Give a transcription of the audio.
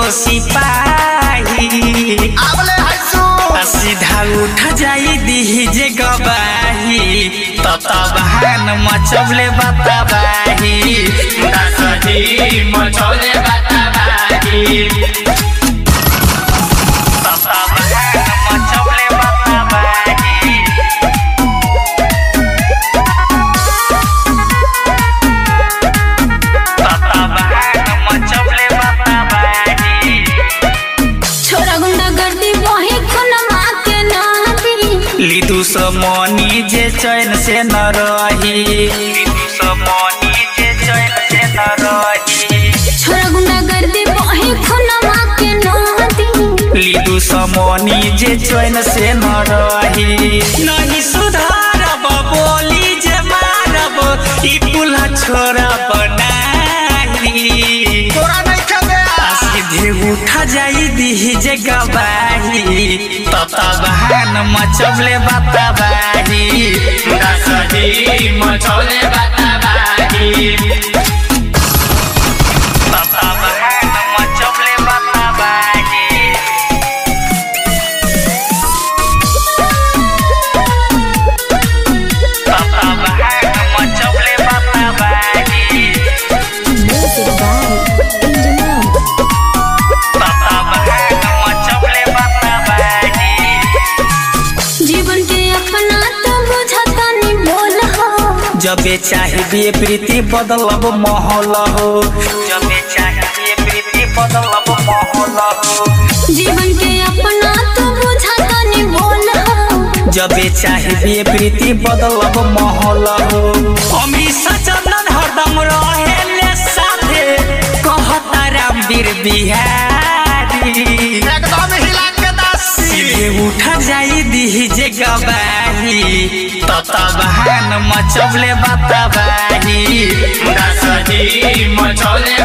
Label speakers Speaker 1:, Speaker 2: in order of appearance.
Speaker 1: सिपाही
Speaker 2: आवले हसू
Speaker 1: आ सीधा उठ जाई दीही जे गवाही ततबहान मचबले बताबाही
Speaker 3: दसही मचौले बताबाही
Speaker 1: ततबहान मचबले बताबाही ततबहान मचबले बताबाही
Speaker 4: छोरा गुंडा गर्दी बहे खुनमा के नदी
Speaker 1: लिदु समनी जे चैन से न रही लिदु समनी जे चैन से न रही
Speaker 4: छोरा गुंडा गर्दी बहे खुनमा के नदी
Speaker 1: लिदु समनी जे चैन से न रही नहीं सुधारब बोली जे मारब ई पुला छोरा बनाही
Speaker 2: तोरा नहीं खेदे
Speaker 1: आ सीधे उठा जाई दीही जे गवाही ततबहान मचबले बताबाही
Speaker 3: दसही मचौले बताबाही
Speaker 1: ततबहान मचबले बताबाही ततबहान मचबले बताबाही ततबहान मचबले बताबाही
Speaker 4: जीवन के अपना तो बुझता नहीं बोल हो
Speaker 1: जबे चाहिए प्रीति बदलब माहौल हो जबे चाहिए प्रीति बदलब माहौल हो
Speaker 4: जीवन के अपना तो बुझता नहीं बोल हो
Speaker 1: जबे चाहिए प्रीति बदलब माहौल हो हमेशा चंदन हरदम रहेले साथे कहता रामवीर बिहारी
Speaker 2: एकदम हिला के दासी
Speaker 1: सीधे उठा जाई दीही जे गवाही ततबहान मचबले बताबाही
Speaker 3: दसही मचौले